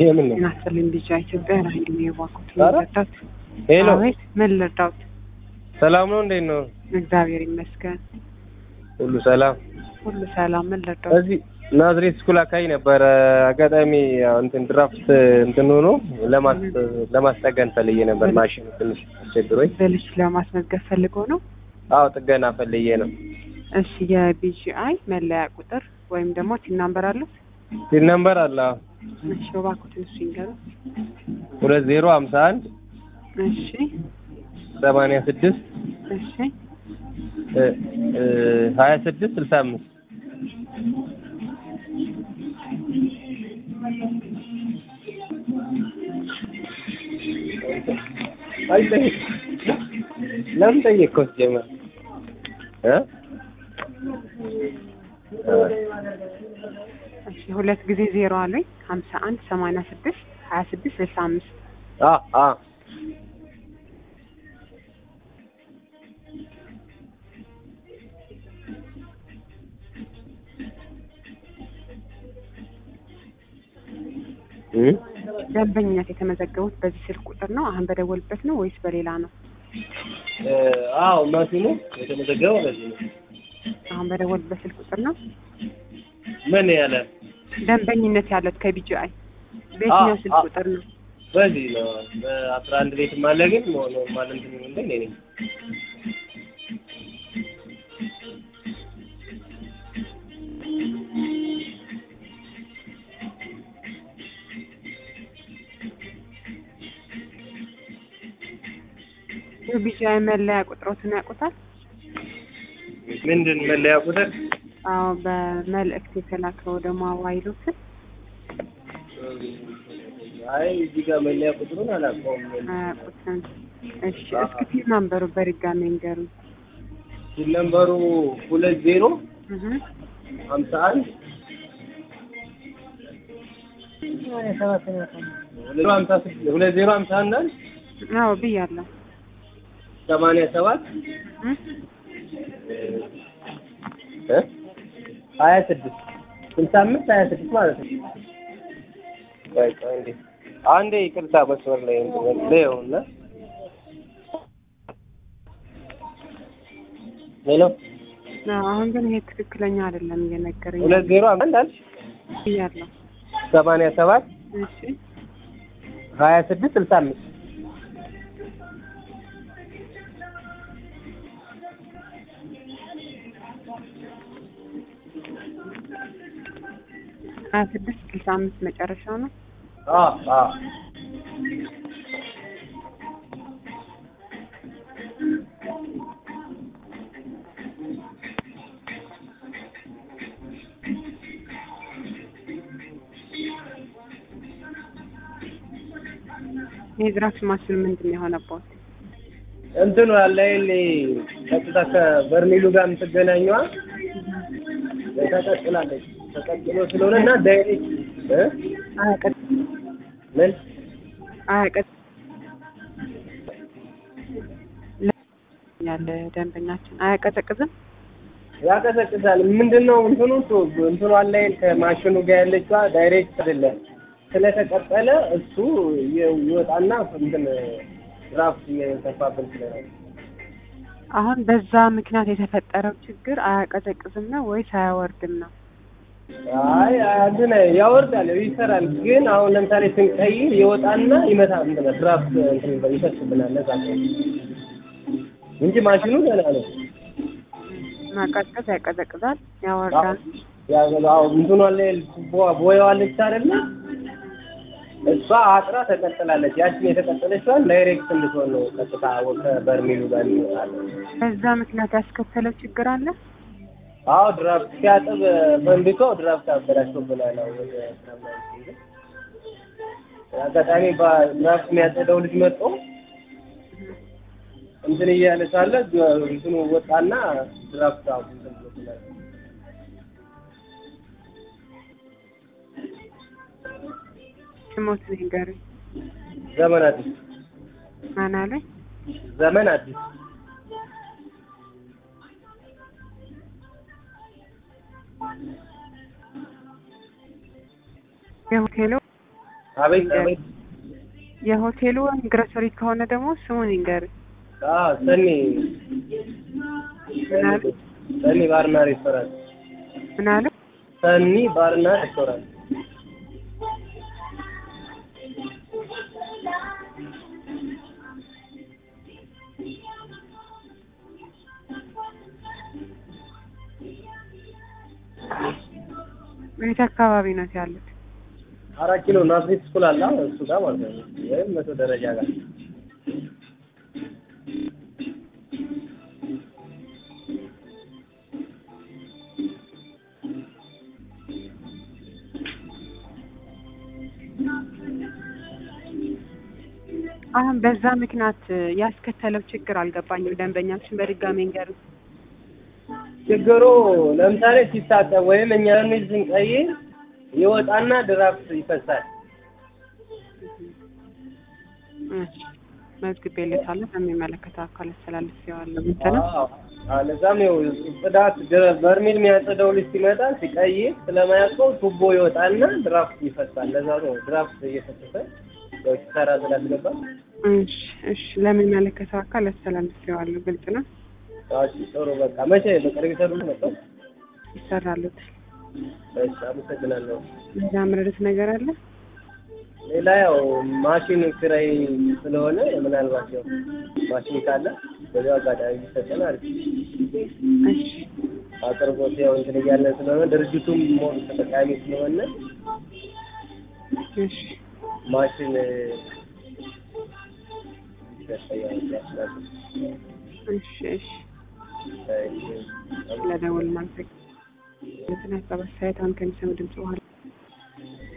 የምን ነው? ጤና ይስጥልኝ ልጅ ኢትዮጵያ ራሂል ነው የባኩት ኧረ፣ ልርዳት? ሄሎ አቤት ምን ልርዳት? ሰላም ነው? እንዴት ነው? እግዚአብሔር ይመስገን ሁሉ ሰላም። ሁሉ ሰላም። ምን ልርዳት? እዚህ ናዝሬት ስኩል አካባቢ ነበረ። አጋጣሚ ያው እንትን ድራፍት እንትን ሆኖ ለማስ ለማስጠገን ፈልዬ ነበር። ማሽኑ ትንሽ አስቸግሮኝ። በልጅ ለማስመዝገብ ፈልገው ነው? አዎ ጥገና ፈልዬ ነው። እሺ የቢጂአይ መለያ ቁጥር ወይም ደግሞ ቲን ናምበር አሉት? ሲል ነምበር አለ። አዎ እሺ እባክዎትን እሱ ይንገሩ። ሁለት ዜሮ ሀምሳ አንድ እሺ ሰማንያ ስድስት እሺ ሀያ ስድስት ስልሳ አምስት ለምን ጠየቅከው? ሲጀመር እ እሺ ሁለት ጊዜ ዜሮ አሉኝ ሀምሳ አንድ ሰማንያ ስድስት ሀያ ስድስት ስልሳ አምስት አ አ እ ደንበኝነት የተመዘገቡት በዚህ ስልክ ቁጥር ነው አሁን በደወልበት ነው ወይስ በሌላ ነው? አዎ ማሽኑ የተመዘገበው በዚህ ነው። አሁን በደወልበት ስልክ ቁጥር ነው ምን ያለ ደንበኝነት ያለት ከቢጂአይ በየትኛው ስልክ አ- ቁጥር ነው? በዚህ ነው። በአስራ አንድ ቤትም አለ ግን ኖርማል እንትን እንደ እኔ ነኝ። የቢጂአይ መለያ ቁጥሮትን ያውቁታል? ምንድን መለያ ቁጥር አዎ በመልእክት የተላከው ደግሞ አዋይሉትን አይ እዚህ ጋር መለያ ቁጥሩን አላውቀውም። አያውቁትም። እሺ እስኪ ቲን ናምበሩ በድጋሚ ንገሩኝ። ሲል ነምበሩ ሁለት ዜሮ እህ ሀምሳ አንድ ሁለት ሀምሳ ስድስት ሁለት ዜሮ ሀምሳ አንድ አንድ አዎ ብያለሁ። ሰማንያ ሰባት እህ እ ሀያ ስድስት ስልሳ አምስት ሀያ ስድስት ማለት ነው። ቆይ ቆይ እንዴ አንዴ ይቅርታ መስመር ላይ ለው እና ሄሎ አዎ፣ አሁን ግን ይሄ ትክክለኛ አይደለም እየነገረኝ ሁለት ዜሮ አንድ አልሽ ብያለሁ። ሰማንያ ሰባት እሺ ሀያ ስድስት ስልሳ አምስት ሀያ ስድስት ስልሳ አምስት መጨረሻው ነው። አ አ የድራፍት ማሽን ምንድን ነው የሆነበት? እንትኑ አለ ይሄ ቀጥታ ከበርሜሉ ጋር የምትገናኘዋ ተቀጥላለች። ተቀጥሎ ስለሆነ እና ዳይሬክት እ አያቀጥ ምን አያቀጥ ያለ ደንበኛችን አያቀዘቅዝም። ያቀዘቅዛል። ምንድን ነው እንትኑ ቱ- እንትኑ አለ ይሄ ከማሽኑ ጋር ያለችዋ ዳይሬክት አይደለም። ስለተቀጠለ እሱ ይ- ይወጣና እንትን ድራፍት እየተፋብን ስለሆነ አሁን በዛ ምክንያት የተፈጠረው ችግር አያቀዘቅዝም ነው ወይስ አያወርድም ነው? አይ እንትን ያወርዳል ይሰራል። ግን አሁን ለምሳሌ ስንቀይር ይወጣና ይመታ እንትን ድራፍት እንትን ይፈስብናል። ለዛ ነው እንጂ ማሽኑ ደህና ነው። ማቀዝቀዝ ያቀዘቅዛል፣ ያወርዳል። ያው እንትኗ ላይ ቦያዋ አለች አይደለ? እሷ አጥራ ተቀጥላለች። ያችን የተቀጠለችዋን ዳይሬክት እንድትሆን ነው ቀጥታ ከበርሜሉ ጋር ይወጣል። በዛ ምክንያት ያስከተለው ችግር አለ። አዎ ድራፍት ሲያጥብ ፈንድቶ ድራፍት አበላሽቶብናል። አሁን ወደ ስራ ምናምን ስንሄድ አጋጣሚ በድራፍት የሚያጸደው ልጅ መጥቶ እንትን እያለ ሳለ እንትኑ ወጣና ድራፍት አሁን እንትን ብሎብናል። ስሞት ንገሩኝ። ዘመን አዲስ ማን አለኝ? ዘመን አዲስ የሆቴሉ አቤት አቤት የሆቴሉ ወይም ግሮሰሪ ከሆነ ደግሞ ስሙን ይንገር። አዎ ሰኒ ምን አሉ? ሰኒ ባርና ሬስቶራንት ምን አሉ? ሰኒ ባርና ሬስቶራንት የት አካባቢ ነው ያሉት? አራት ኪሎ ናዝሬት ስኩል አለ እሱ ጋር ማለት ነው ወይም መቶ ደረጃ ጋር አሁን በዛ ምክንያት ያስከተለው ችግር አልገባኝም። ደንበኛችን በድጋሚ እንገር ችግሩ ለምሳሌ ሲታጠብ ወይም እኛ ሚል ስንቀይር ይወጣና ድራፍት ይፈሳል። መዝግቤለታለሁ ለሚመለከተው አካል አስተላልፌዋለሁ። እንትን አዎ አዎ፣ ለዛም ነው ጽዳት ድረ- በርሜል የሚያጸደው ልጅ ሲመጣ ሲቀይር ስለማያውቀው ቱቦ ይወጣና ድራፍት ይፈሳል። ለዛ ነው ድራፍት እየፈሰሰ ያው ሲሰራ ስላስገባ እሺ እሺ፣ ለሚመለከተው አካል አስተላልፌዋለሁ። ግልጽ ነው፣ እሺ፣ ጥሩ በቃ መቼ በቅርብ ይሰሩ መጣው። ይሰራሉት። እሺ፣ አመሰግናለሁ። እዛ ምረዱት ነገር አለ። ሌላ ያው ማሽን ኪራይ ስለሆነ ምናልባት ያው ማሽን ካለ በዚያው አጋጣሚ ቢሰጠን አሪፍ እሺ አቅርቦት ያው እንትን እያለን ስለሆነ ድርጅቱም ሞር ተጠቃሚ ስለሆነ እሺ ማሽን ያስፈልጋል ያስፈልጋል። እሺ እሺ ስለደወል ማንሰግ ለተናቀበ ሳይት አንከን ሰው ድምጽ በኋላ